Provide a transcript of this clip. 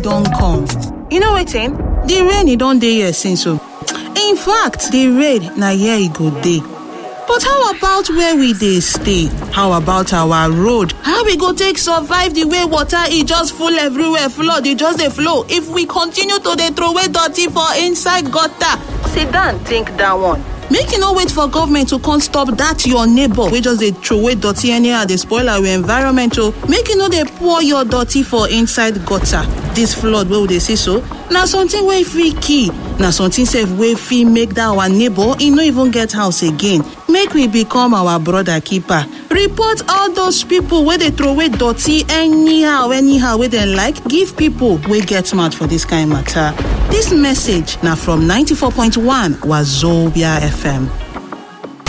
don come you know wetin di rain e don dey here since o in fact di rain na here e go dey but how about where we dey stay how about our road how we go take survive di way water e just full everywhere flood e just dey flow if we continue to dey throway dirty for inside gutter sit down think dat one make you no wait for government to come stop dat your neighbour wey just dey throway dirty anyhow dey spoil our environment o make you no dey pour your dirty for inside gutter dis flood wey we dey see so na something wey fit kill na something sef wey fit make dat our neighbour e no even get house again make we become our brother keeper report all those pipo wey dey throway dirty anyhow anyhow wey dem like give pipo wey get mouth for dis kain mata dis message na from 94.1 wazobia fm